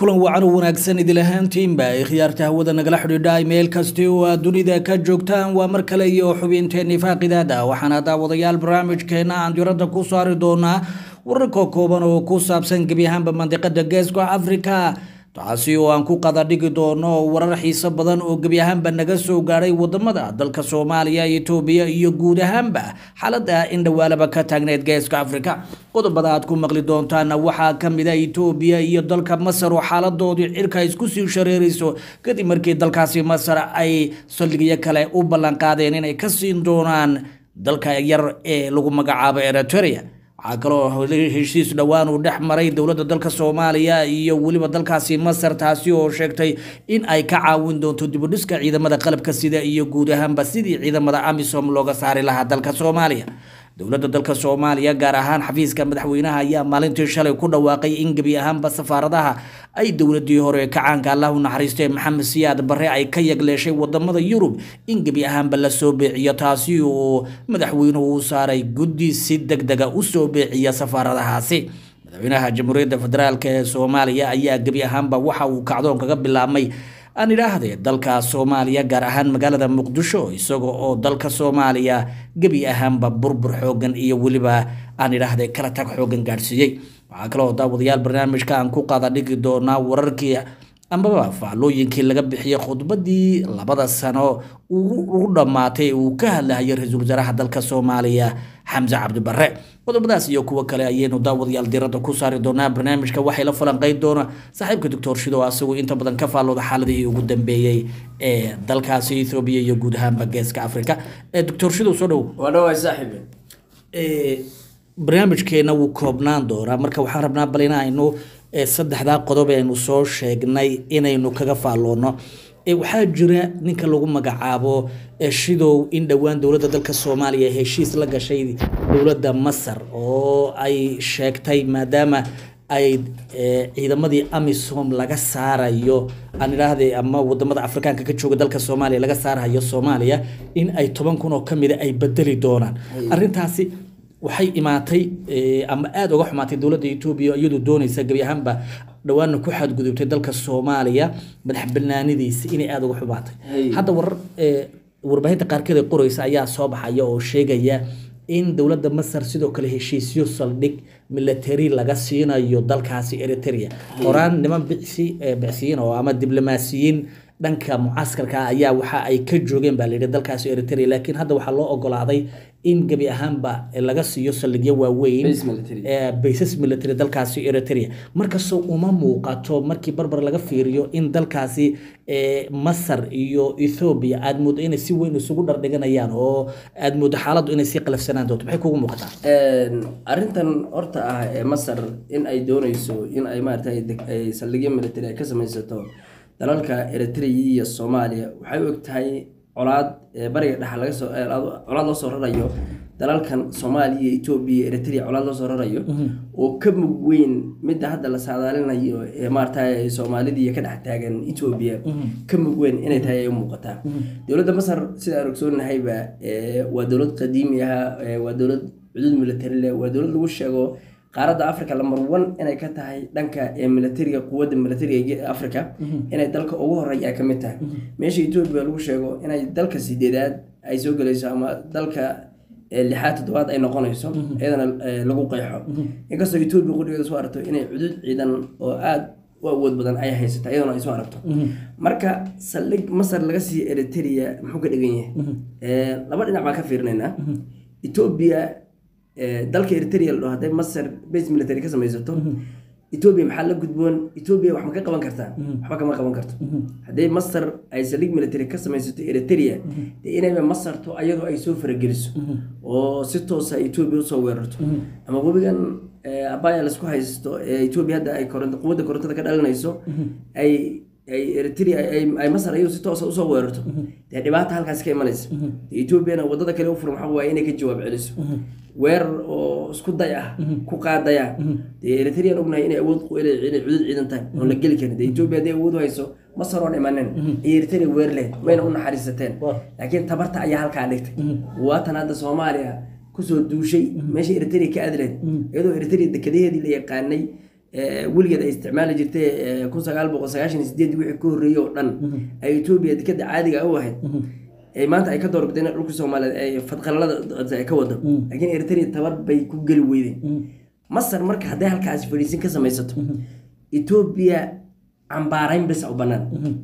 kulan wacan u wanaagsan idil ahaantiinba ay khiyaarta hawada nagala xidhiidha meel kasti oo aad dunida ka joogtaan waa mar kale iyo xubinteennii faaqidaada waxaana daawadayaal barnaamijkeena aan diradda ku saari doonaa wararka kooban oo ku saabsan gebi ahaanba mandiqada geeska africa taasi oo aan ku qada dhigi doono warar xiiso badan oo gebi ahaanba naga soo gaadhay wadamada dalka soomaaliya etoobiya iyo guud ahaanba xaalada in dhawaalaba ka taagneyd geeska africa qodobada aad ku maqli doontaana waxaa kamid a etoobiya iyo dalka masar oo xaaladoodii cirka isku sii shareerayso kadib markii dalkaasi masar ay saldhigyo kale u ballanqaadeen inay ka siin doonaan dalka yar ee lagu magacaabo eritrea waxaa kaloo heshiis dhowaan uu dhex maray dowladda dalka soomaaliya iyo weliba dalkaasi masar taasi oo sheegtay in ay ka caawin doonto dibudhiska ciidamada qalabka sida iyo guud ahaanba sidii ciidamada amisom looga saari lahaa dalka soomaaliya dowladda dalka soomaaliya gaar ahaan xafiiska madaxweynaha ayaa maalintii shalay ku dhawaaqay in gebi ahaanba safaaradaha ay dowladii hore kacaanka allah u naxariistay maxamed siyaad barre ay ka yagleeshay wadamada yurub in gebi ahaanba lasoo beeciyo taasi uu madaxweynuhu u saaray guddi si deg dega usoo beeciya safaaradahaasi madaxweynaha jamhuuriyadda federaalk ee soomaaliya ayaa gebi ahaanba waxa uu kacdoon kaga bilaabmay aan idhaahdee dalka soomaaliya gaar ahaan magaalada muqdisho isaga oo dalka soomaaliya gebi ahaanba burbur xoogan iyo weliba aan idhaahdee kala tag xoogan gaadhsiiyey waxaa kaloo daawadayaal barnaamijka aan ku qaada dhigi doonaa wararkii amaba faallooyinkii laga bixiyey khudbadii labada sano ugu dhammaatay uu ka hadlahayo ra-iisul wasaaraha dalka soomaaliya xamse cabdibare qodobadaas iyo kuwo kale ayaynu daawadayaal diradda ku saari doonaa barnaamijka waxay la falanqeyn doona saaxiibka doctor shido asagoo inta badan ka faallooda xaaladihii ugu dambeeyey ee dalkaasi ethoobiya iyo guud ahaanba geeska africa doctor shidow soo dhow waa dhawaay saaxiibe barnaamijkeena wuu koobnaan doonaa marka waxaan rabnaa bal inaynu saddexdaa qodob aynu soo sheegnay inaynu kaga faalloono waxaa jira ninka lagu magacaabo shidow in dhowaan dowladda dalka soomaaliya heshiis la gashay dowladda masar oo ay sheegtay maadaama ay ciidamadii amisom laga saarayo aan idhaahday ama wadamada afrikaanka ka jooga dalka soomaaliya laga saarayo soomaaliya in ay toban kun oo kamida ay bedeli doonaan arintaasi waxay imaatay ama aada uga xumaatay dowladda etoobiya iyadoo doonaysa gebi ahaanba dhawaanna ku xadgudubtay dalka soomaaliya madax banaanidiisa inay aada uga xumaatay hadda warar warbaahinta qaarkeed ee qoreysa ayaa soo baxaya oo sheegaya in dowladda masar sidoo kale heshiisyo saldhig milatary laga siinayo dalkaasi eritrea horaan niman bicsi bicsiyiin oo ama diblomaasiyiin dhanka mucaskarka ayaa waxa ay ka joogeen baa layidhi dalkaasi eritrea laakiin hadda waxaa loo ogolaaday in gebi ahaanba laga siiyo saldhigyo waaweyn baysas military dalkaasi eritrea markastoo uma muuqato markii barbar laga fiiriyo in dalkaasi masar iyo ethoobiya aada moodo inay si weyn isugu dhardhiganayaan oo aada moodo xaaladdu inay sii qalafsanaan doonto maxay kugu muuqataa arrintan horta ah ee masar in ay dooneyso in ay maaragtay saldhigyo military ay ka samaysato dalalka eritrea iyo soomaaliya waxay u eg tahay colaad bariga dhexa laga soo colaad loo soo rarayo dalalkan soomaaliya iyo etoobiya eritrea colaad loo soo rarayo oo ka mug weyn midda hadda la saadaalinayo ee maaragtay soomaalidii ka dhex taagan etoobiya ka mug weyn inay tahay ay u muuqataa dowladda masar sida aan ogsoonnahayba waa dowlad qadiimi ah waa dowlad cudud military leh waa dowlad lagu sheego qaaradda africa lamber one inay ka tahay dhanka militariga quwadda militariga africa inay dalka ugu horeeya ay ka mid tahay meesha etoobiya lagu sheego inay dalka sideedaad ay soo gelayso ama dalka lixaad toddobaad ay noqonayso iyadana lagu qeexo inkastoo etoobiya qudhigeeda soo aragto inay cudud ciidan oo aada u awood badan ay haysata iyadana ay soo aragto marka saldhig masar laga siiyo eritrea muxuu ka dhigan yahay laba dhinac baan ka fiirinaynaa etoobiya dalka eritrea la dhaho hadday masar base military ka samaysato etoobiya maxaa la gudboon etoobiya wax ma ka qaban kartaa waxba kama qaban karto hadday masar ay saldhig military ka samaysato eritrea dee inayba masarto ayadoo ay soo farageliso oo si toosa etoobiya usoo weerarto ama webigan abaya laisku haysto ee etoobiya hadda ay quwadda korontada ka dhalinayso ay ay eritrea ay masar ayadu si toosa usoo weerarto dee dhibaata halkaas ka imanaysa etoobiyana wadada kale u furan waxa waaye inay ka jawaab celiso weerar oo isku day ah ku qaadaya dee eritrean ognahay inay awood inay cudud ciidan tahay oon la geli karin dee etoobiya hadday awood u hayso masar oon imanin ay eritrea weer leh mayna u naxariisateen laakiin tabarta ayaa halkaa dhigtay waatan hadda soomaaliya kusoo duushay meesha eritrea ka adleed iyadoo eritrea dekadaheedii la yaqaanay ee, weligeed ay isticmaali jirtay ee, kun sagaal boqol sagaashan iyo sideed wixii ka horreeyey oo dhan ay etoobiya dekada caadiga u ahayd ee maanta ay ka doorbideen dhulka soomaaliyeed ay fadqalalada ay ka wado laakiin eritrea tabar bay ku geli weydeen masar marka hadday halkaasi fadhiisin ka samaysato etoobiya cambaarayn bes u bannaan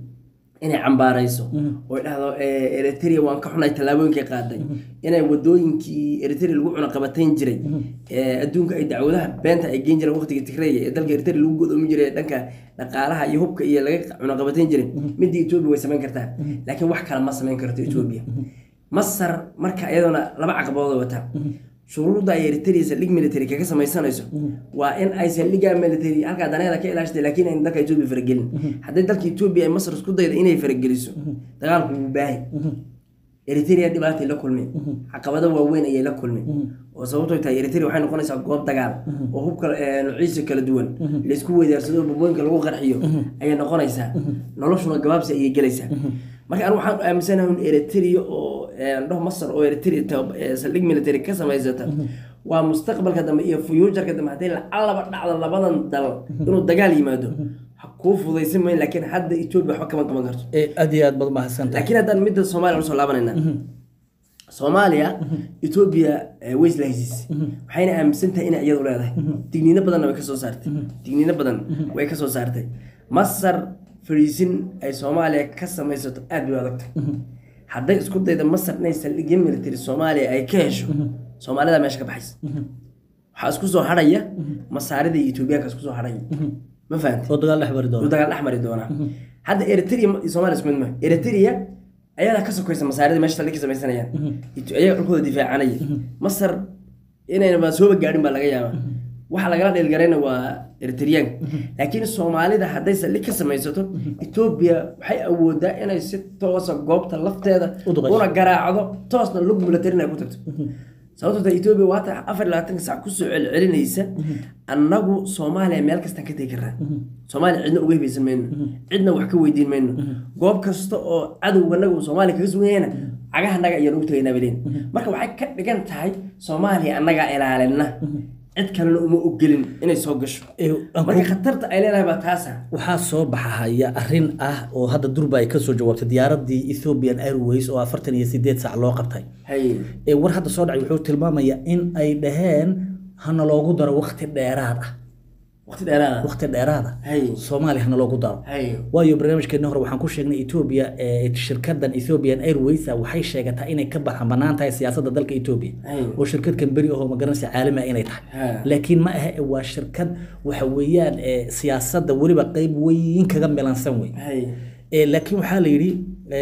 inay cambaarayso oo ay dhahdo eh, eritrea waan ka xunay tallaabooyinkay qaaday inay wadooyinkii eritrea lagu cunaqabatayn jiray eh, adduunka ay dacwadaha beenta ay geen jireen waqtiga tigreya ee dalka eritrea lagu godoomi jiray ee dhanka dhaqaalaha iyo hubka iyo laga cunaqabatayn jiray midda etoobiya way samayn kartaa laakiin wax kale ma samayn karto etoobiya masar marka iyadoona laba caqabadooda wata shuruudda ay eritrea saldhig military kaga samaysanayso waa in ay saldhigga military halkaa daneeda ka ilaashatay laakiin ayna dalka etoobiya faragelin hadday dalka etoobiya ay masar isku dayda inay farageliso dagaalku wuu baahi eritrea dhibaatay la kulmeen caqabado waaweyn ayay la kulmeen oo sababtoo tahay eritrea waxay noqonaysaa goob dagaal oo hubka eh, nuuciisa kala duwan laysku weydaarsado babooyinka lagu qarxiyo ayay noqonaysaa noloshuna gabaabsi ayay gelaysaa marka anigu waxaan aaminsanahay in eritrea oo eh, dhaho masar oo eritrea tab- eh, saldhig military ka samaysata waa mustaqbalka dambe iyo futuurka dambe hadday lacalaba dhacdo labadan dal inuu dagaal yimaado ha kuu fudaysan mayn laakiin hadda etoobiya waxba kama qaban karto ee aad iyo aad baad mahadsantahay laakiin haddaan midda soomaaliya usoo laabanayna soomaaliya etoobiya eh, way isla heshiisay waxayna aaminsan tahay inay iyadu leedahay digniino badanna way kasoo saartay digniino badan way kasoo saartay masar fadhiisin ay soomaaliya ka samaysato aad bay u adagtay hadday isku dayda masar inay saldhigyo military soomaaliya ay ka hesho soomaalida meesha ka baxaysa waxaa isku soo hadhaya masaarida iyo etoobiyaanka isku soo hadhaya ma fahamtay oo dagaal dhex mari uu doona dagaal dhex mari doonaa hadda eritrea iyo soomaaliya isku mid maaha eritrea ayadaa ka sokaysa masaarida meesha saldhig ka samaysanayaan It- ayaga dhulkooda difaacanaya masar inaynaba sooba gaadhin baa laga yaabaa waxa lagala dheelgarayna waa eritreyaanka laakiin soomaalida hadday saldhig ka samaysato etoobiya waxay awoodaa inay si toosa goobta lafteeda U duqayso. una garaacdo toosna lug militarin ay ku tagto sababtoo tahay etoobiya waata afar iyo labaatanka sac kusoo celcelinaysa annagu soomaaliya meel kastaan ka tegi karnaa soomaaliya cidna uga hibaysan mayno cidna wax ka weydiin mayno goob kasta oo cadowganaga uu soomaaliya kaga sugan yahayna cagaha annaga ayaan ugu tegaynaa baleen marka waxay ka dhigan tahay soomaaliya annagaa ilaalina cid kalena uma ogolin inay soo gasho Ee, aan marka ku- khatarta ay leedahay baa taasa waxaa soo baxahaya arrin ah oo hadda durba ay kasoo jawaabtay diyaaradii ethiopian airways oo afartan iyo sideed saac loo qabtay hay ee war hadda soo dhacay wuxuu tilmaamayaa in ay dhaheen hana loogu daro waqti dheeraad ah waqti dheeraada waqti dheeraad ah hay soomaaliya hana loogu daro hay waayo barnaamijkeena hore waxaan ku sheegnay ethiopia ee shirkadan ethiopian airways ah waxay sheegataa inay ka baxan banaan tahay siyaasadda dalka ethiopia hay oo shirkad kamberi ahoo magaranaysa caalami ah inay tahay ha laakiin ma aha waa shirkad waxa weeyaan ee, siyaasadda weliba qeyb weyn kaga milansan wey hay Ee, laakiin waxaa la yidhi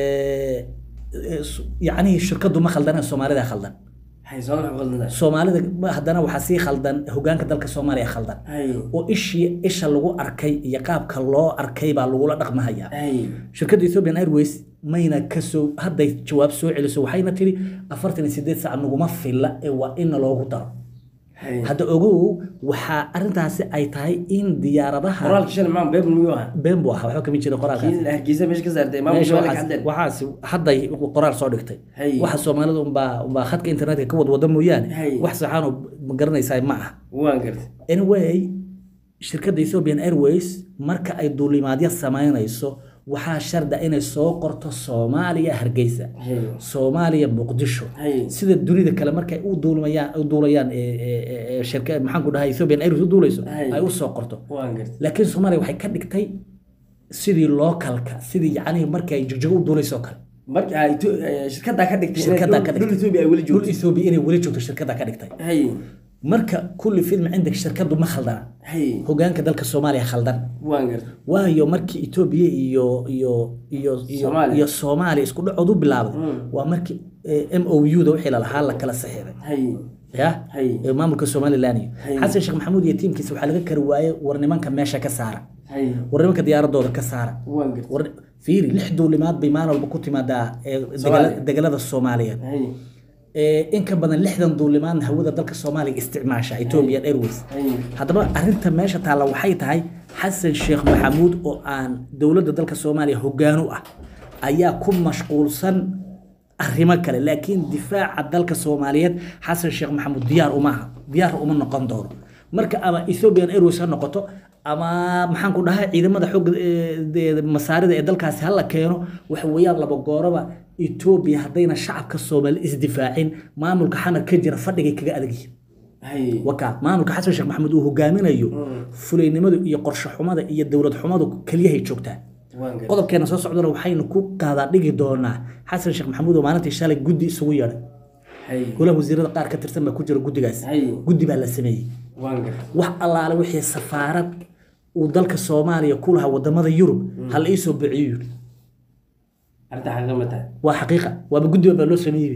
ee, ee, s- yacnihii shirkadu ma khaldan soomaalida khaldan hay soo maxay qaldantahay soomaalida ma- haddana waxaa sii khaldan hogaanka dalka soomaaliya khaldan hay oo ishii isha lagu arkay iyo qaabka loo arkay baa lagula dhaqmahayaa hay shirkadda ethiopian airways mayna kasoo hadday jawaab soo celiso waxayna tiri afartan iyo sideed saac naguma filla ee waa inna loogu daro hay hadda ogow waxaa arrintaasi ay tahay in diyaaradaha qoraalka shalay maam beebn miyuu ahaa been buu ahaa waxba kama jira qoraalkaas kii hargeysa meesha ka saartay maamul meesha soomaaliya waxaas cadeen waxaas hadday qoraal soo dhigtay Hay. waxa soomaalida unbaa unbaa khadka internetka ka wadwada mooyaane Hay. wax saxaanoo ma garanaysaa ma aha waan gartay anyway shirkadda ethiopian airways marka ay duulimaadyo samaynayso waxaa sharda inay soo qorto soomaaliya hargeysa hay soomaaliya muqdisho hay sida dunida kale markay u duulmayaan u duulayaan ee, ee, ee, ee, shirka maxaan ku dhahay ethiopian airways u duulayso Hay. ay u soo qorto waan gartay laakiin soomaaliya waxay ka dhigtay sidii lookalka sidii yacnihii markii ay jigjigo u duulayso kale marka ay to- eh, shirkaddaa ka dhigtay inay shirkaddaa dhul- ka dhul dhigtay Ethiopia ay weli dhul joogto Ethiopia inay weli joogto shirkaddaa ka dhigtay hay marka kulli film cindig shirkadu ma khaldana hay hogaanka dalka soomaaliya khaldan waan gartay waayo markii etoobiya iyo iyo iyo iyo Soomaaliya. iyo soomaaliya isku dhacood u bilaabay Mm. waa markii m o u da wixii lalahaa la kala saxiixay hay ya hay ee maamulka somalilan iyo Hay. xasan sheekh maxamuud iyo tiimkiisa waxaa laga kari waayey war nimanka meesha ka saara hay war nimanka diyaaradooda ka saara waan gartay war fiiri lix duulimaad bay maalin walba ku timaadaa ee degala- Soomaaliya. degalada soomaaliyeed hay ee in ka badan lixdan duulimaadna hawada dalka soomaaliya isticmaasha ethiopian airways hay haddaba arrinta meesha taalla waxay tahay xasan sheekh maxamuud oo aan dowladda dalka soomaaliya hoggaan u ah ayaa ku mashquulsan arrimo kale laakiin difaaca dalka soomaaliyeed xasan sheekh maxamuud diyaar uma aha diyaar uma noqon doono marka ama ethiopian airways ha noqoto ama maxaan ku dhahay ciidamada xoogga ee, de- masaarida ee dalkaasi hala keeno waxa weeyaan laba gooraba etoobiya haddayna shacabka soomaali isdifaacin maamulka xamar ka jira fadhigay kaga adag yihiin hay wakaa maamulka xasan sheekh maxamuud uu hogaaminayo fulaynimadu iyo qorshe xumada iyo dowlad xumadu keliyahay joogtaa waan gartay qodobkeena soo socdana waxaynu ku qaadaa dhigi doonaa xasan sheekh maxamuud oo maalintii shalay guddi isugu yeedhay hay golaha wasiirada qaar ka tirsan baa ku jira guddigaas hay guddi baa la sameeyey waan gartay wax allaale wixii safaarad uu dalka soomaaliya ku lahaa wadamada yurub hal iisoo biciyo yidhi arrinta xaqiiqa ma tahay waa xaqiiqa waaba guddiba baa loo sameeyey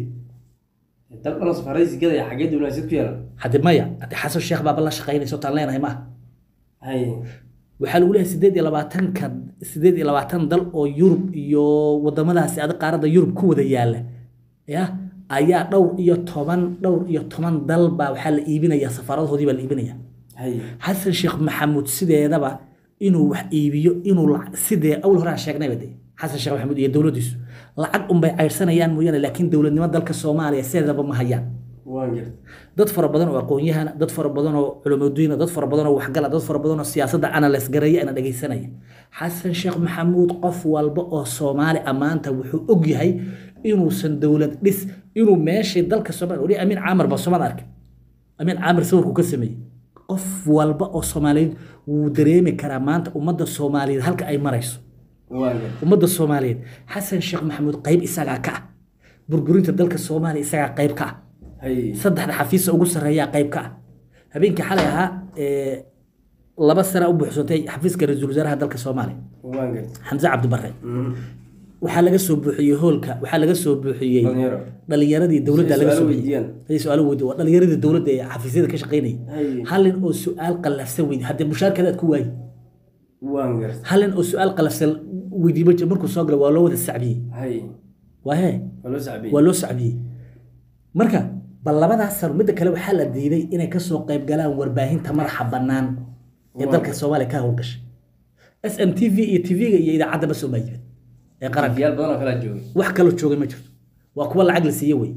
dal dhan safaraysi gadaya xaggee diblomaasiyad ku yeelan hadde maya hadde xasan sheekh baaba la shaqaynayso taan leenahay maaha hay waxaa lagu leeyahay sideed iyo labaatanka sideed iyo labaatan dal oo yurub iyo wadamadaasi adag qaaradda yurub ku wada yaala ya ayaa dhowr iyo toban dhowr iyo toban dal baa waxaa la iibinaya safaaradahoodii baa la iibinaya hay xasan sheekh maxamuud sideedaba inuu wax iibiyo inuu lac- sidee awal hore aan sheegnayba de xasan sheekh maxamuud iyo dowladdiisu lacag unbay caydhsanayaan mooyaane laakiin dowladnimo dalka soomaaliya sideedaba ma hayaan waan gartay dad fara badan oo aqoon-yahana dad fara badan oo culimadiina dad fara badan oo waxgala dad fara badan oo siyaasadda analyse gareeya ana dhegaysanaya xasan sheekh maxamuud qof walba oo soomaali ammaanta wuxuu og yahay inuusan dowlad dhis inuu meeshii dalka soomaaliya weli amiin caamar ba soomad arkay amiin caamir sawirku ka sameeyey qof walba oo soomaaliyeed wuu dareemi karaa maanta ummadda soomaaliyeed halka ay marayso waan gartay ummadda soomaaliyeed xasan sheekh maxamuud qayb isagaa ka ah burburinta dalka soomaaliya isagaa qayb ka ah hay saddexda xafiisa ugu sarreeyaa qayb ka ah habeenkii xalay ahaa ee, laba sana u buuxsantay xafiiska ra-iisul wasaaraha dalka soomaaliya waan gartay xamse cabdibarre Mhm. waxaa laga soo buuxiyey hoolka waxaa laga soo buuxiyey dhalinyaro dhalinyaradii dowladda laga Su'aalo soo buuxiyey weydiiyaan. ay su-aalo weydiin waa dhalinyaradii dowladda ee xafiisyada ka shaqaynayay hay halin oo su-aal qallafsan weydi haddee mushaarkada aad ku waayi waan gartay halin oo su-aal qallafsan weydiiba jir markuu soo galay waa loo wada sacbiyey hay waa hee waa loo sacbiyey waa loo sacbiyey marka bal labadaas sano midda kale waxaa la diiday inay kasoo qayb galaan warbaahinta madaxa bannaan ee dalka soomaaliya ka howlgashay s m t v iyo tv-ga iyo idaacadda ma soo maayibin ee qaranka yaal badan oo kala joogay wax kaloo joogay ma jirto waa kuwa lacag la siiye wey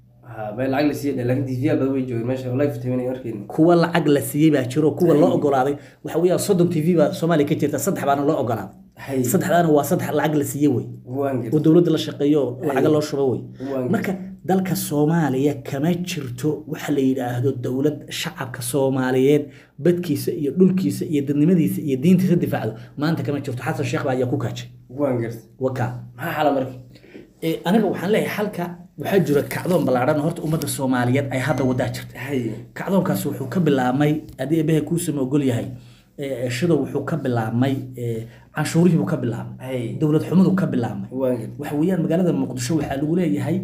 ha bay lacag la siiyay laakiin tvyaal badan way joogeen meesha live tabanay arkeen kuwa lacag la siiyey baa jiro kuwa loo ogolaaday waxa weeyaan soddon t v baa soomaaliya ka jirta saddex baana loo ogolaaday hay saddexdaana waa saddex lacag la siiye wey waan oo gartay dowladda la shaqeeyo oo lacaga loo shubo wey waan marka dalka soomaaliya kama jirto waxa la yidhaahdo dowlad shacabka soomaaliyeed badkiisa iyo dhulkiisa iyo dadnimadiisa iyo diintiisa difaacdo maanta kama jirto xasan sheekh baa ayaa ku kaajay waan gartay wakaa maxaa xala marka Ee, aniga waxaan leeyahay halka waxaa jira kacdoon ballaadhan oo horta ummadda soomaaliyeed ay hadda wadaa jirta hay kacdoonkaas wuxuu ka bilaabmay haddii ebehe kuusama ogol yahay ee, shido wuxuu ka bilaabmay ee, canshuurihii buu ka bilaabmay hay dowlad xumadu ka bilaabmay waan gartay waxa weeyaan magaalada muqdisho waxaa lagu leeyahay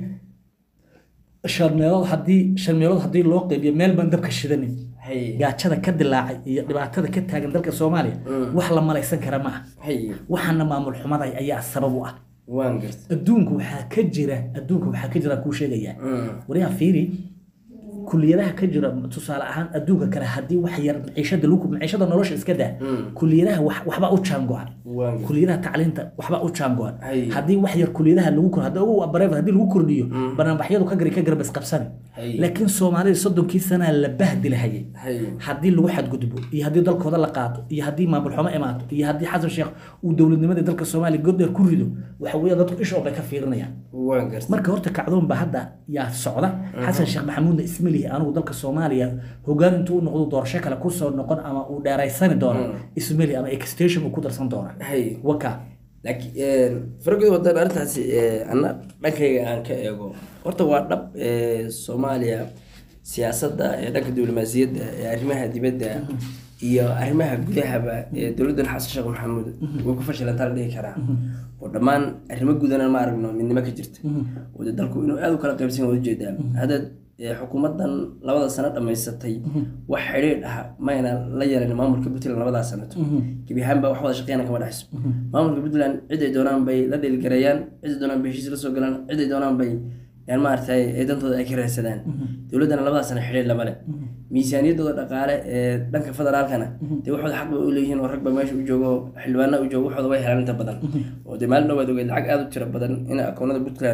shan meelood haddii shan meelood haddii loo qeybiyo meel baan dabka shidanin hay gaajada ka dilaacay iyo dhibaatada ka taagan dalka soomaaliya wax la malaysan kara ma ah hay waxaana maamul xumada ayaa sabab u ah waan gartay adduunka waxaa ka jira adduunka waxaa ka jira kuu sheegayaa Mm. wariyaha fiiri kuliyadaha ka jira tusaale ahaan adduunka kale haddii wax yar maciishada lagu maciishada nolosha iska daa Mm. kuliyadaha wax- waxba u jaango-an waan gartay kuliyadaha tacliinta waxba u jaango-an Hay. haddii wax yar kuliyadaha lagu kor haddii ugu bareef haddii lagu kordhiyo barnaamijyadu ka gari ka garba isqabsani Hay. laakiin soomaalida soddonkii sanaa la bahdi lahayay hay haddii lagu xadgudbo iyo haddii dalkooda la qaato iyo haddii maamul xumo imaato iyo haddii xasan sheekh uu dowladnimadii dalka soomaaliya goddheer ku rido waxa weeye dadku ishood bay ka fiirinayaan waan gartay marka horta kacdoon ba hadda yaa socda xasan sheekh maxamuudna isma lihi anigu dalka soomaaliya hogaan intuu u noqdo doorasho kale kusoo noqon ama uu dheeraysani doono isma lihi ama extension uu ku darsan doona hay waka laakiin farqiga wadan arrintaasi eh, anna dhankayga aan ka eego horta waa dhab eh, soomaaliya siyaasadda ee dhanka diblomaasiyadda ee arrimaha dibadda iyo arrimaha gudahaba ee dowladdan xasan sheekh maxamuud way ku fashilantaa la dhihi karaa oo dhammaan arrimo gudana ma aragno midnimo ka jirta oo dee dalku inuu aada u kala qaybsan yahay ujeedaa hadda eh, xukuumaddan labada sano dhammaysatay wax xidhiidh ah mayna la yeelan maamulka puntland labadaa sanato gebi ahaanba wax wada shaqeyna kama dhexayso maamulka puntland ciday doonaan bay la dhiilgareeyaan ciday doonaan bay heshiis la soo galaan ciday doonaan bay yani maaragtay ee dantooda ay ka raadsadaan dowladdana labadaa sano xidhiidh lama leh miisaaniyaddooda dhaqaale ee dhanka federaalkana dee waxooda xaq bay u leeyihiin oo ragba meesha u joogo xildhibaana u joogo waxooda way helaan inta badan oo dee maalin dhowaad ogeed lacag aada u tiro badan in akoonada puntland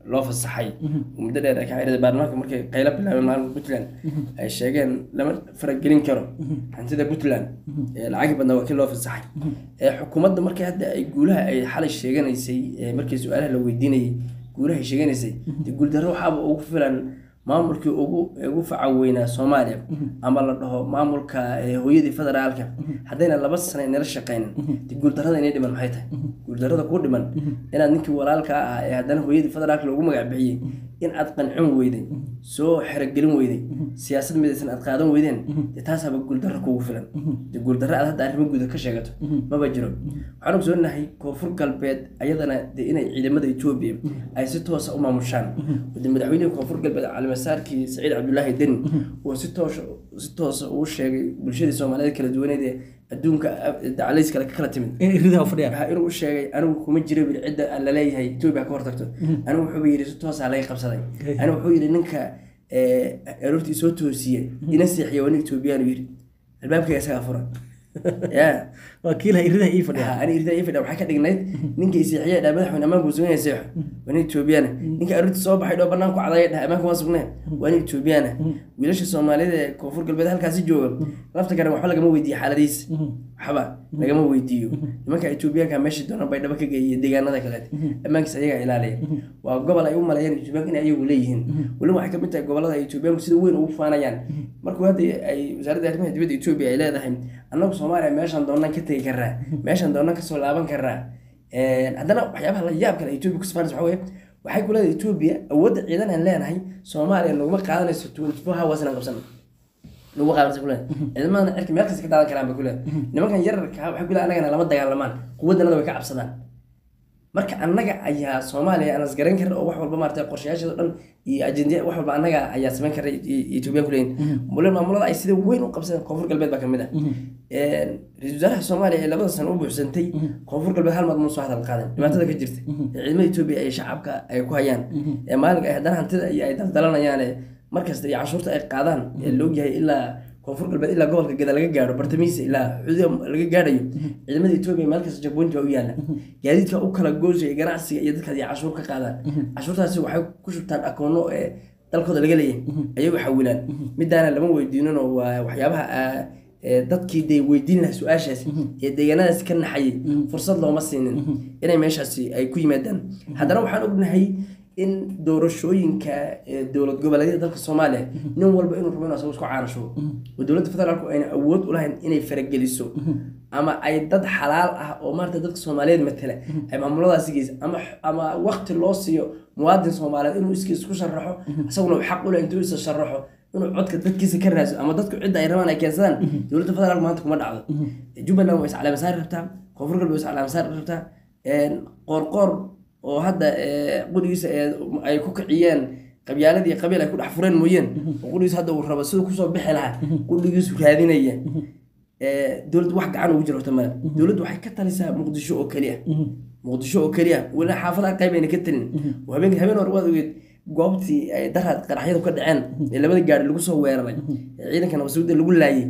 loo fasaxay muddo dheer ay ka xiriirday baarlamaanka markay qaylo bilaabeen maalin puntland ay sheegeen lama faragelin karo hantida puntland ee lacagi badnaa waa kii loo fasaxay ee xukuumadda markii hadda ay guulaha ay xalay sheeganaysay ee markii su-aalaha la weydiinayay guulaha ay sheeganaysay dee guuldarro waxaaba ugu filan maamulkii ugu ugu faca weynaa soomaaliya ama la dhaho maamulka ee hooyadii federaalka haddayna laba sano nala shaqaynin dee guuldarrada inay dhiman maxay tahay guuldarrada kuu dhiman inaad ninkii walaalka ah ee haddana hooyadii federaalka loogu magac bixiyey in aad qancin weyday soo xerogelin weyday siyaasad midaysan aad qaadan weydeen dee taasaaba guuldarro kugu filan dee guuldarro aad hadda arrimo guuda ka sheegato maba jiro waxaan ogsoonahay koonfur galbeed ayadana dee inay ciidamada etoobiya ay si toosa u maamushaan de madaxweynihii koonfur galbeed calimasaarkii saciid cabdulaahi deni uu si toos si toosa uu sheegay bulshadii soomaaliyeed kala duwaneed ee adduunka dacalays kale ka kala timid in ridaha u fadhiyaan waxaa inuu sheegay anigu kuma jiro bil cidda aan laleeyahay etoobiya ka hortagto anigu wuxuu yidhi si toosaa laga qabsaday anigu wuxuu yidhi ninka aroortii soo toosiye ina seexiya waa nin etoobiyaanu yidhi albaabkayga isagaa furan ya waa kiilaha ridaha ii fadhiya ani irida ifidha waxay ka dhignayd ninka isiixiya dhaa madaxweyne ammaanku sugnaya seexo waa nin etoobiyana ninka aroortii soo baxay dhoo banaanku cadaya dhaha ammaanku waa sugnaya waa nin etoobiyana wiilasha soomaalida ee koonfur galbeed halkaasi jooga lafta garan waxba lagama weydiiyo xaaladiisa waxba lagama weydiiyo nimanka etoobiyaanka meeshii doonaan bay dhaba ka geeyiyo deegaanada kaleete ammaankiisa ayagaa ilaaliya waa gobol ay u maleeyaan etoobiyaanka in ayagu leeyihiin weliba waxay kamid tahay gobolada ay etoobiyaanku sida weyn ugu faanayaan markuu hadda ay wasaaradda arrimaha dibadda etoobiya ay leedahay annagu soomaaliya meeshaan doonaan ka tegi karaa meeshaan doonaan kasoo laaban karaa haddana waxyaabaha la yaab kale etoobiya ku sifaanaysa waxa weye waxay ku leedahay etoobiya awoodda ciidan aan leenahay soomaaliya naguma qaadanayso twenty four hours inaan qabsano lagu qaadanaysa ku leedahay ciidamada cirka meel kasta ka daadan karaan bay ku leedahay nimankan yararka waxay ku leedahay annagana lama dagaalamaan quwaddanada way ka cabsadaan marka annaga ayaa soomaaliya aan isgaran karin oo wax walba maarata qorshayaasheeda dhan iyo ajendiya wax walba annaga ayaa samayn kara etoobiyan kuleeyihin mulen maamulada ay sida weyn u qabsadeen koonfur galbeed baa kamid ah ra-iisul wasaaraha soomaaliya ee labada sano u buuxsantay koonfur galbeed hal maad muu soo hadal qaadeen dhibaatada ka jirta ee ciidamada etoobiya ay shacabka ay ku hayaan ee maalinka ay haddana hantida iyo ay daldalanayaan markasta iyo canshuurta ay qaadaan ee laogyahay ilaa koonfur galbeed ilaa gobolka gada laga gaaro bartamihiisa ilaa xuduuda laga gaadhayo ciidamada etoobiya meel kasta jagboynti baa u yaalla gaadiidka u kala goosaya ganacsiga iyo dadkaas iyo cashuur ka qaadaan cashuurtaasi waxay ku shubtaan akoono ee dalkooda laga leeyahay ayagu xawilaan midaana lama weydiinino waa waxyaabaha dadkii dee weydiin laha su-aashaas ee deegaanadaas ka naxayay fursad looma siinin inay meeshaasi ay ku yimaadaan haddana waxaan ognahay in doorashooyinka dowlad goboleedyada dalka soomaaliya nin walba inuu rabo inuu asagu isku caanasho oo dowladda federaalku ayna awood u lahayn inay farageliso ama ay dad xalaal ah oo maarata dadka soomaaliyeed matala ay maamuladaasi geysa ama ama waqti loo siiyo muwaadin soomaaliyeed inuu iskiis ku sharaxo isaguna xaq u leh intuu isa sharaxo inuu codka dadkiisa ka raadso ama dadku cidda ay rabaan ay keensadaan dowladda federaalku maanta kuma dhacdo jubbaland waa iscalaamasaari rabtaa koonfur galbeed waa iscalaamasaari rabtaa qoorqoor oo hadda qurigiisa ay ku kiciyeen qabyaaladii qabiil ay ku dhex fureen mooyeen oo qurigiisa hadda uu rabo siduu kusoo bixi lahaa qurigiisu raadinaya dowladdu wax gacan ugu jiro horta male dowladdu waxay ka talisaa muqdisho oo keliya muqdisho oo keliya weli xaafadaha qayb ayna ka talin oo habeen habeen hore waad ogeed goobtii ay daraad qaraxyadu ka dhaceen ee labada gaari lagu soo weeraray ee ciidanka nabasuudda lagu laayay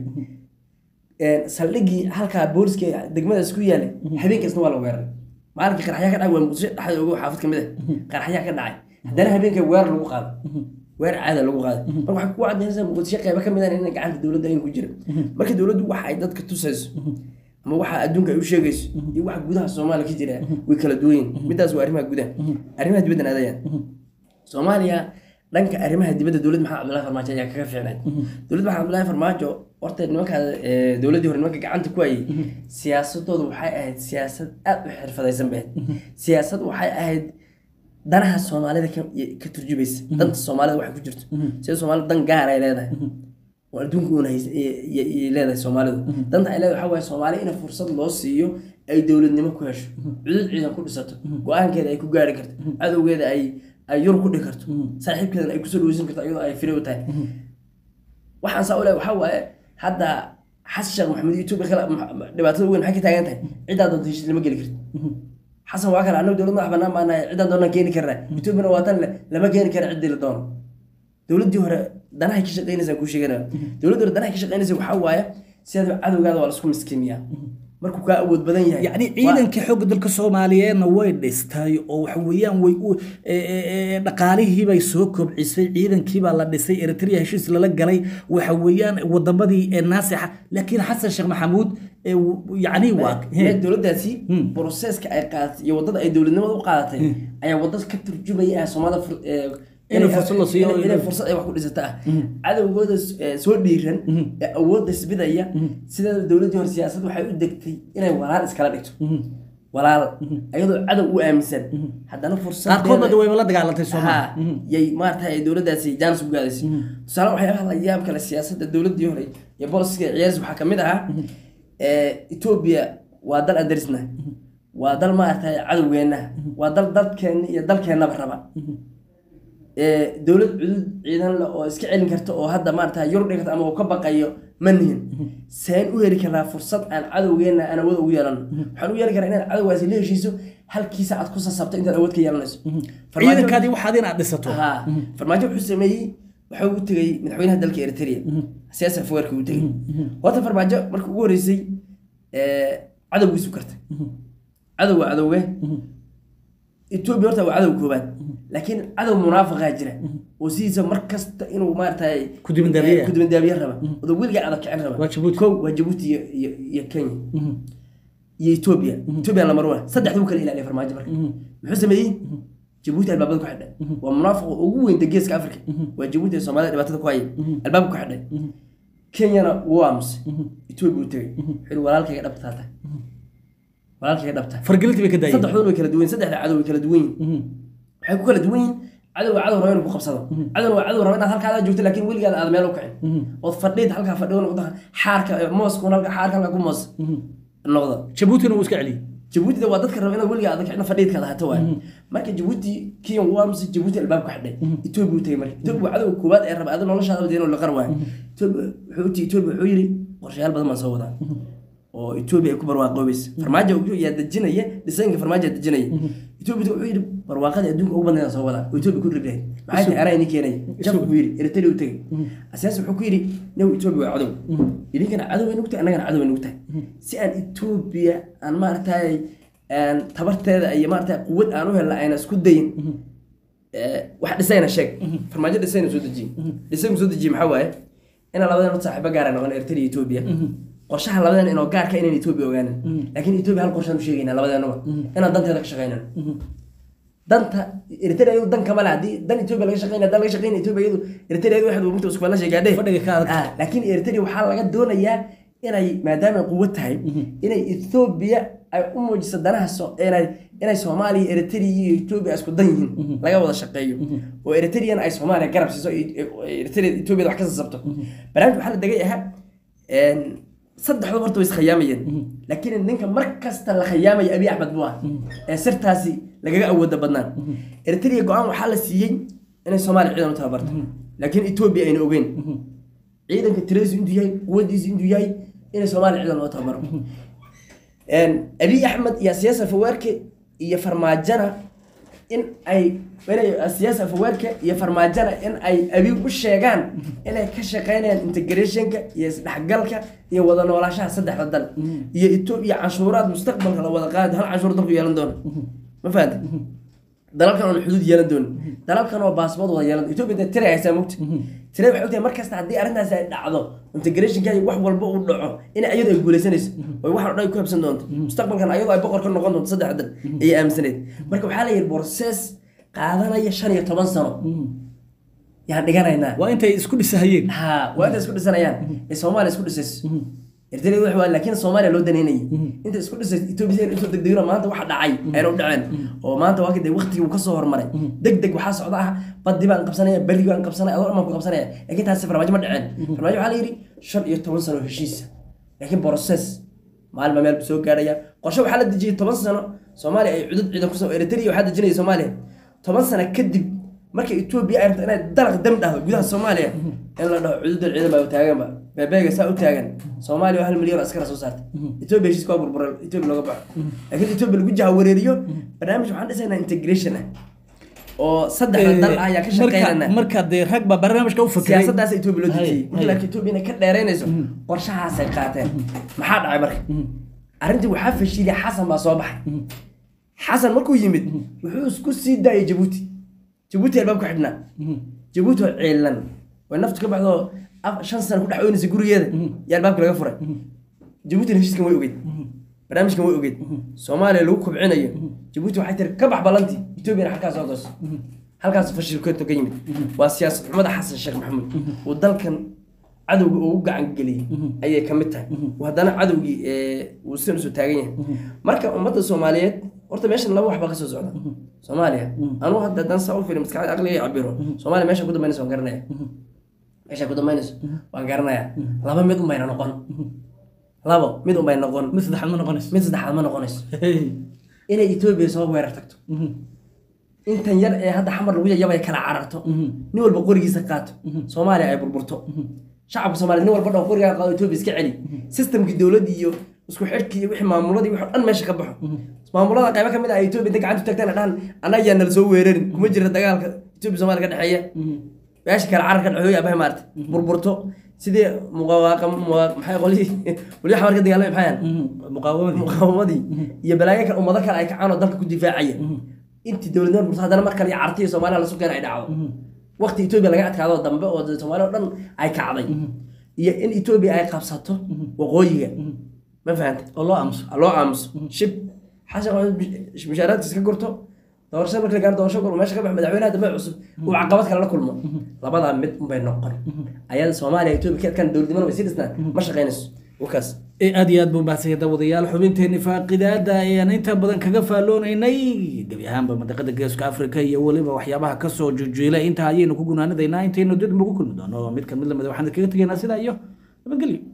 saldhiggii halkaa booliska degmadaas ku yaalay habeenkaasna waa la weeraray maalinkii qaraxyaa ka dhacay waa muqdisho dhexda ogo xaafad ka mid ah qaraxyaa ka dhacay haddana habeenka weerar lagu qaado weerar caada lagu qaaday marka waxay ku cadaynaysaa muqdisho qaybo ka mid ah in gacanta dowladda in ku jira marka dowladdu waxa ay dadka tusayso ama waxa adduunka ay u sheegayso iyo waxa gudaha soomaaliya ka jira way kala duwan yihin midaas waa arrimaha gudaha arrimaha dibaddan aadayaan soomaaliya dhanka arrimaha dibadda dowlad maxamed cabdullahi farmaajo ayaa kaga fiicnayd dowlad maxamed cabdullahi farmaajo horta nimanka dowladdii hore nimanka gacanta ku hayay siyaasadoodu waxay ahayd siyaasad aad u xirfadaysan bay ahayd siyaasad waxay ahayd danaha soomaalida ka turjubaysa danta soomaalida waxay ku jirto sida soomaalida dan gaar ay leedahay oo adduunka uuna leedahay soomaalidu danta ay leedahay waxaa waaye soomaaliya in fursad loo siiyo ay dowladnimo ku hesho cudud ciidan ku dhisato go-aankeeda ay ku gaari karto cadowgeeda ay ay yur ku dhigi karto saaxiibkeedan ay kusoo dhaweysan karto iyadoo ay firi u tahay waxaan saa u leeyahay waxaa waaye hadda xasan sheekh maxamed etoobiya kale dhibaatada weyn maxay ka taagan tahay ciddaa doonta heshiis lama geli karto xasan waa kale annagu dowlad madax bannaan baan nahay ciddaan doonaan keeni karnaa etoobiyana waa tan lama keeni kara ciddii la doono dowladdii hore danahay ka shaqeynaysaa kuu sheeganaya dowladdii hore danahay ka shaqeynaysa waxaa waaye sidaad cadowgaada waa laisku miskiimiyaa markuu kaa awood badan yahay yacni waa- ciidankii xoogga dalka soomaaliyeedna way dhistay oo waxa weeyaan way u e- e- e- dhaqaalihii bay soo kobcisay ciidankii baa la dhisay eritrea heshiis lala galay waxa weeyaan wadamadii ee naasixa laakiin xasan sheekh maxamuud ee w- yacni waa Ee, dowladdaasi broseska ay qaadatay iyo wadada ay dowladnimada u qaadatay ayaa wadad ka turjumaya ah soomaalida fur- ee, Inay fursad la siiyo. inay- inay fursad ay wax ku dhisata ah cadowgooda s- ee, soo dhiiran ee awoodda isbidaya sideeda dowladdii hore siyaasad waxay u degtay inay walaal iskala dhigto walaal ayadoo cadow u aaminsan haddana fursad qaarkoodna wayba la dagaalantay soomaaliya ha yay maarata ay dowladdaasi jaanis u gaadaysay tusaale waxyaabaha la yaab kale siyaasadda dowladdii hore iyo bolisiga ciyaarsi waxaa kamid ahaa ee, etoobiya waa dal adarisna waa dal maarata cadowgeenna waa dal dadkeenna iyo dalkeennaba raba ee, dowlad cudud ciidan leh oo iska celin karta oo hadda maarata yurub dhigata ama uu ka baqayo ma nihin seen u heli karnaa fursad aan cadowgeenna aan awood ugu yeelano waxaan u yeeli karaa inaad cadowgaasi la heshiiso halkiisa aad ku sasabto intaad awood ka yeelanayso Farmaajo- ciidankaadii waxaad inaad dhisato haa farmaajo wuxuu sameeyey waxa uu tegey madaxweynaha dalka eritrea siyaasi afweerka uu tegey horta farmaajo markii ugu horreysay ee, cadowgiisu kartay cadow waa cadowge etoobiya horta waa cadow koobaad laakiin cadow munaafiqaa jira oo sidiisa mar kasta inuu maaragtay Ku dibandaabiye ah. ku dibandaabiye raba oo weligaa adag kicin raba Waa Djibouti. kow waa jabuuti iyo iyo iyo kenya iyo etoobiya etoobiya lamar waa saddexdii u kala ilaaliya farmaajo marka muxuu sameeyey jabuuti albaabada ku xidhay waa munaafiqa ugu weyn geeska africa waa jabuuti ee soomaalida dhibaatada ku haya albaabka ku xidhay kenyana wuu aamusay etoobiya uu tegey wuxuu yihi walaalkayga dhabta taata walaalkayga dhabta fargelintii bay ka daayeen saddexdood way kala duwan yihiin saddexda cadow way kala duwan yihiin waxay ku kala duwan yihiin cadow waa cadow raba inuu ku qabsado cadowna waa cadow raba inaad halkaada joogto laakiin weligaada aad meel u kicin ood fadhiid halkaa fadhiyo noqdo xaarka mooskuna halka xaarka halka ku moos noqdo jabuutina wuu iska celiyey jabuutina waa dadka raba inaad weligaa aad kicin fadhiidkaada hata waay marka jabuuti kenya wuu aamusay jabuuti albaabka xidhay etoobiya u tegey marka etoobiya waa cadowga koowaad ee raba adi noloshaada dee inuu liqar waayo etoobiya wuxuu uti etoobiya wuxuu yidhi qorshayaal badan baan soo wadaa oo etoobiya ay ku barwaaqoobaysa farmaajo wuxuu yaa dejinaya dhisaynka farmaajo yaa dejinaya etoobiya wuxuu yidhi barwaaqada adduunka ugu badnayaan soo wadaa oo etoobiya ku ribrahay maxay tahay araa ini keenay jabka buu yidhi eritrea u tegey asiyaas wuxuu ku yidhi new etoobiya waa cadow idinkana cadow ay nugu tahay annagana cadow ay nugu tahay si aan etoobiya aan maaragtay aan tabarteeda iyo maaragtay quwad aan u helna ayna isku dayin ee, wax dhisayna sheeg farmaajo dhisayna soo dejiye dhisayna soo dejiye maxaa waaye inaan labadan saaxiibo gaara noqon eritrea iyo etoobiya qorshaha labadan inoo gaarka inaan etoobiya ogaanin laakiin etoobiya hal qorshaan u sheegaynaa labadeenaba inaan danteeda ka shaqaynan danta eritrea iyadu dan kama le haddii dan etoobiya laga shaqeynaya dan laga shaqeynaya etoobiya iyadu eritrea iyadu waxaad mugta isku falashay gaadhe Fadhiga ka adag. Ah, laakiin eritrea waxaa laga doonayaa inay maadaama ay quwad tahay inay etoobiya ay u muujiso danaha so- inay inay soomaaliya eritrea iyo etoobiya isku dan yihiin laga wada shaqeeyo oo eritrean ay soomaaliya garab siiso oo eritrea etoobiya wax ka sasabto barnaamij waxaa la degay ahaa een, saddexdu horta way iskhayaamayeen laakiin ninka mar kasta la khayaamaya abiy axmed buu ah ee sirtaasi lagaga awooda badnaan eritrea go-aan waxaa la siiyey inay soomaaliya ciidan u tababarto laakiin etoobiya ayna ogeyn ciidanka tiradiisu intuu yahay quwadiisu intuu yahay inay soomaaliya ciidan loo tababaro Een, abiy axmed iyo siyaasa fawaarke iyo farmaajana in ay inay siyaasa fawaarka iyo farmaajana in ay abiy u sheegaan inay ka shaqeynayaan integrationka iyo isdhexgalka iyo wada noolaashaha saddexda dal iyo etoobiya canshuuraad mustaqbalka la wada qaadi hal canshuur dalku yeelan doono ma fahanta dalalkan oon xuduud yeelan doonin dalalkan oo baasbood wada yeelan etoobiya dee tira haysaa mugta tira waxay ogtahay mar kasta haddii arrintaasi ay dhacdo integrationka iyo wax walba uu dhaco in ayadu ay guuleysanayso oo waxaan o dhan ay ku habsan doonto mustaqbalkan ayadu ay boqor ka noqon doonto saddex dal ayay aaminsaneyd marka waxaa la yidhi borses qaadanaya shan iyo toban sano yaan dhiganaynaa waa intay isku dhisahayeen ha waa inta isku dhisanayaan ee soomaaliya isku dhisayso eritrea wax waa laakiin soomaaliya loo daneynayay inta isku dhisayso etoobiya intuu degdegina maanta waxa dhacay ayna u dhaceen oo maanta waa kadib waqtigii uu kasoo hormaray deg deg waxaa socda ah baddi baan qabsanaya berri baan qabsanaya adoo dhan baan ku qabsanaya laakiin taasi farmaajo ma dhaceen farmaajo waxaa la yidhi shan iyo toban sano heshiisa laakiin process maalin baa meel soo gaaraya qorshe waxaa la dejiyey toban sano soomaaliya ay cudud ciidan kusoo eritrea waxaa dejinaya soomaaliya toban sano kadib marka etoobiya ay rabto inay dalaq dam dhahdo gudaha soomaaliya in la dhaho cududda ciidan baa taaganba beebeega saa u taagan soomaaliya waa hal milyan oo askara soo saartay etoobiya heshiiska waa burburay etoobiya looga baxo laakiin etoobiya lagu jaha wareeriyo barnaamij waxaan dhisaynaa integration ah oo saddexda dal ah ayaa ka shaqeynana marka dee rag baa barnaamijka u fakiray siyaasadaas etoobiya loo Hay, dejiyey hay. laakiin etoobiya inay ka dheereynayso qorshahaasay qaateen maxaa dhacay marka arrintii waxaa fashilay xasan baa soo baxay xasan markuu yimid wuxuu isku sii daayay jabuuti jabuuti albaab ku xidhnaa jabuuti oo ciilan way naftu ka baxdo af- shan sano ku dhex oynaysa gurigeeda iyo albaabka laga furay jabuutina heshiiskan way ogeyd barnaamijkan way ogeyd soomaaliya lagu kobcinayo jabuuti waxay tiri ka bax balantii etoobiyana halkaas soo doos halkaas fashilkeeto ka yimid waa siyaasad xumada xasan sheekh maxamuud uu dalkan cadowga ugu gacan geliyey ayay ka mid tahay uu haddana cadowgii ee, uu sidan usoo taagan yahay marka ummadda soomaaliyeed horta meeshan laba wax baa kasoo socda soomaaliya anuu hadda haddaan saa u fiiri maskaxda aqliga cabiro soomaaliya meesha ku dambaynaysa waan garanaya meesha ku dambaynayso waan garanaya laba mid un bayna noqon labo mid un bay noqon mid saddexaad ma noqonayso mid saddexaad ma noqonayso inay etoobiya soo weerar tagto intan yar ee hadda xamar lagu yayabay kala cararto nin walba qorigiisa qaato soomaaliya ay burburto shacabka soomaaliya nin walba dhan qorigaa qaado etoobiya iska celi systemkii dowladda iyo isku xidhkii iyo wixii maamuladii wixii oo dhan meesha ka baxo maamulada qaybo ka mid ah ay etoobiya inta gacanta tagtaan dhahan annaga yaa nala soo weerarin kuma jira dagaalka etoobiya soomaaliya ka dhexeeya meesha kale cararka dhaxooya abaha maarta burburto sidii muqawaaqa muqa- maxay qolihii waliya xamar ka dagaalamay maxay ahaan muqaawamadii muqaawamadii iyo balaayo kale ummado kale ay kacaan oo dalka ku difaacaya intii dowladnimada bursa haddana mar kale iyo carti iyo soomaaliya la sukeen ay dhacdo waqti etoobiya laga adkaado dambe oo dee soomaaliya oo dhan ay kacday iyo in etoobiya ay qabsato waqooyiga ma fahanta oo loo aamuso loo aamuso shib xasan maxamed mishaaraadkiisa ka gurto doorashada marka la gaaro doorasho gol meesha ka bax madaxweynaha dambe cusub uu caqabad kale la kulmo labadaa mid unbay noqon ayada soomaaliya etoobiya ka adkaan dowladnimada way sii dhisnaan ma shaqaynayso wakaas ee aad iyo aad buu mahadsan dawadayaal xubinteeni faaqidaada ayaan inta badan kaga faalloonaynay gebi ahaanba mandaqada geeska afrika iyo weliba waxyaabaha kasoo jujuila intaa ayaynu ku gunaanadaynaa intaynu dib ugu kulmi doono mid kamid lamid waxaan kaga tegaynaa sidaa iyo nabadgelyo